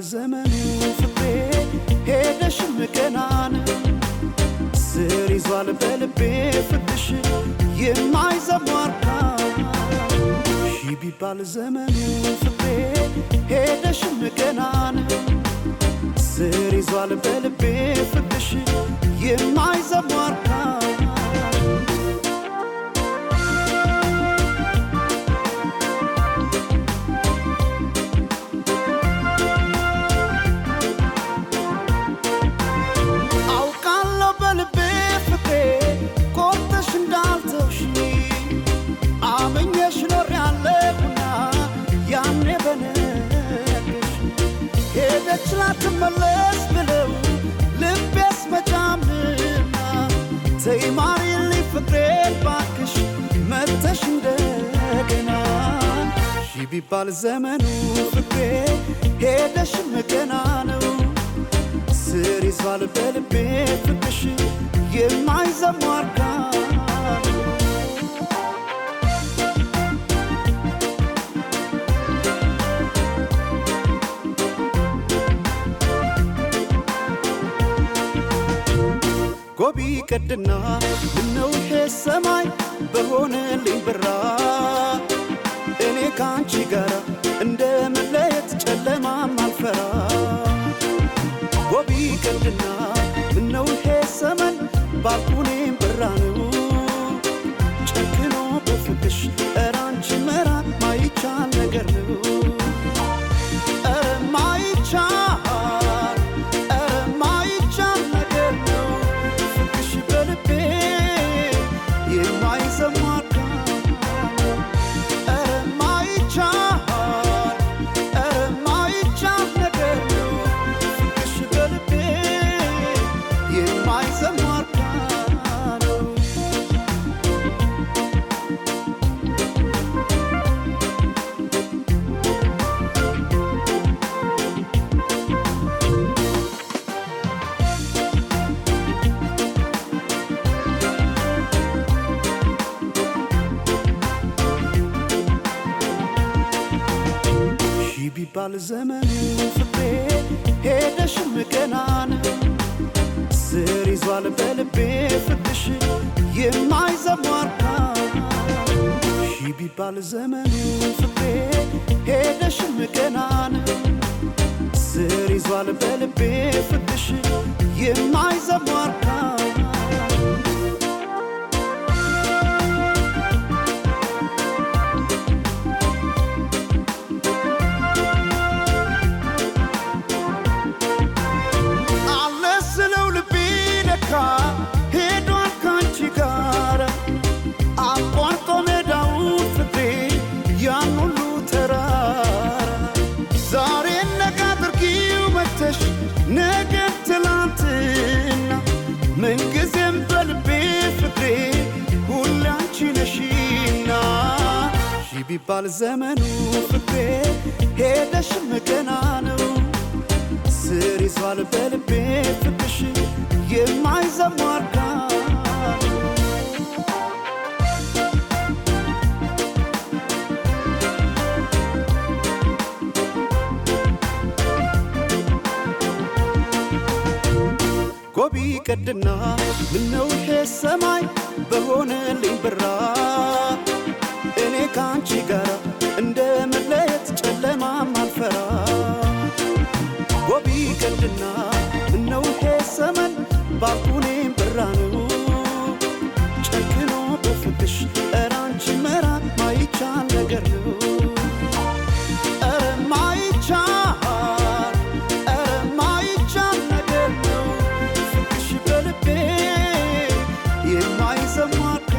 ዘመኑ ፍቅሬ ሄደሽም ገና ነው ስር ይዟል በልቤ ፍቅርሽ የማይዘሟርካ ሺ ቢባል ዘመኑ ፍቅሬ ሄደሽም ገና ነው ስር ይዟል በልቤ ፍቅርሽ የማይዘሟርካ አውቃለሁ በልቤ ፍቅሬ ቆርጠሽ እንዳልተውሽ አመኘሽ ኖሬያለሁና ያኔ በነገርሽ ሄደች ላትመለስ ብለው ልቤስ መጫምና ተይ ማሪልኝ ፍቅሬ ባክሽ መተሽ እንደገና ሺ ቢባል ዘመኑ ፍቅሬ ሄደሽም ገና ነው ስር ይዟል በልቤ ፍቅርሽ የማይዘሟርካ ጎቢ ቀድና ምነው ይሄ ሰማይ በሆነልኝ ብራ እኔ ከአንቺ ጋር እንደ መለየት ጨለማም አልፈራ ጎቢ ቀንድና ምነው ይሄ ሰመን ባልኩኔም ብራ ነው ጨክኖ በፍቅሽ ኧረ አንቺ መራቅ ማይቻል ነገር ነው ኧረ ማይቻል ኧረ ማይቻል ነገር ነው ፍቅሽ በልቤ የማይዘሟርካ ኧረ ማይቻል ኧረ ማይቻል ነገር ነው ፍቅሽ በልቤ የማይዘሟርካ ነው ሺ ቢባል ዘመኑ ፍቅሬ ሄደሽም ገና ነው ስር ይዟል በልቤ ፍቅርሽ የማይዘሟርካ ሺ ቢባል ዘመኑ ፍቅሬ ሄደሽም ገና ነው ስር ይዟል በልቤ ፍቅርሽ የማይዘሟርካ አለ ስለው ልቤ ነካ ሄዷል ካንቺ ጋር አቋርጦ ሜዳውን ፍቅሬ ያን ሁሉ ተራራ ዛሬ ነጋ አድርጊው መተሽ ነገ ትላንትና ምንጊዜም በልቤ ፍቅሬ ሁሌ አንቺ ነሽና ሺ ቢባል ዘመኑ ፍቅሬ ሄደሽም ገና ነው ስር ይዟል በልቤ ፍቅርሽ የማይዘሟርካ ጎቢ ቀድና ምነው ይሄ ሰማይ በሆነልኝ ብራ እኔ ከአንቺ ጋር እንደ መለየት ጨለማም አልፈራ ጎቢ ቀንድና ምነው ይሄ ሰመን ባልኩኔም ብራ ነው ጨክኖ በፍቅሽ ኧረ አንቺ መራቅ ማይቻል ነገር ነው ኧረ ማይቻል ኧረ ማይቻል ነገር ነው ፍቅሽ በልቤ የማይዘሟርካ